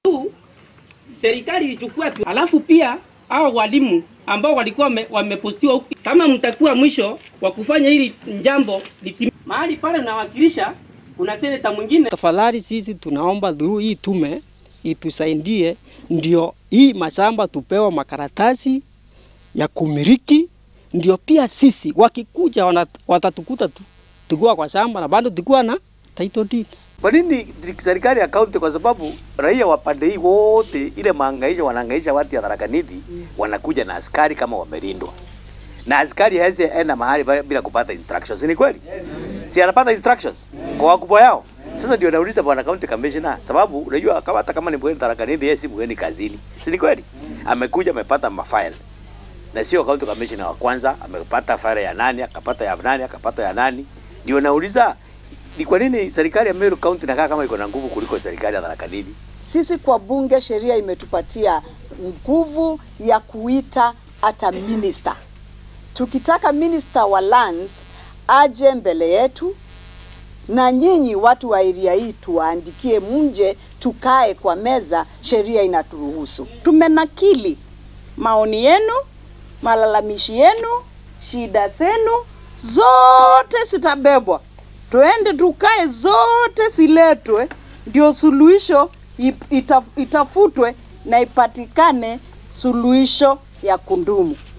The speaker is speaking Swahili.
tu serikali ilichukua tu, alafu pia hao walimu ambao walikuwa wame- wamepostiwa huku, kama mtakuwa mwisho wa kufanya hili jambo litim... mahali pale nawakilisha, kuna seneta mwingine Tafadhali sisi tunaomba dhuru hii tume itusaidie, ndio hii mashamba tupewa makaratasi ya kumiliki, ndio pia sisi wakikuja wana- watatukuta tu tukiwa kwa shamba na bado tukiwa na title deeds. Kwa nini serikali ya kaunti? Kwa sababu raia wa pande hii wote, ile mahangaisho wanahangaisha watu ya Tharaka Nithi, wanakuja na askari kama wamelindwa, na askari hawezi enda mahali bila- bila kupata instructions. Ni kweli? Si anapata instructions kwa wakubwa yao. Sasa ndio nauliza bwana county commissioner, sababu unajua kama hata kama ni mgeni Tharaka Nithi, yeye si mgeni kazini, si ni kweli? Amekuja amepata mafile na sio county commissioner wa kwanza, amepata file ya nani, akapata ya nani, akapata ya nani. Ndio nauliza ni kwa nini serikali ya Meru County inakaa kama iko na nguvu kuliko serikali ya Tharaka Nithi? Sisi kwa bunge, sheria imetupatia nguvu ya kuita hata minister. Tukitaka minister wa lands aje mbele yetu, na nyinyi watu wa area hii tuwaandikie, mje tukae kwa meza, sheria inaturuhusu. Tumenakili maoni yenu, malalamishi yenu, shida zenu zote zitabebwa, tuende tukae, zote ziletwe, ndio suluhisho ip- ita- itafutwe na ipatikane suluhisho ya kundumu.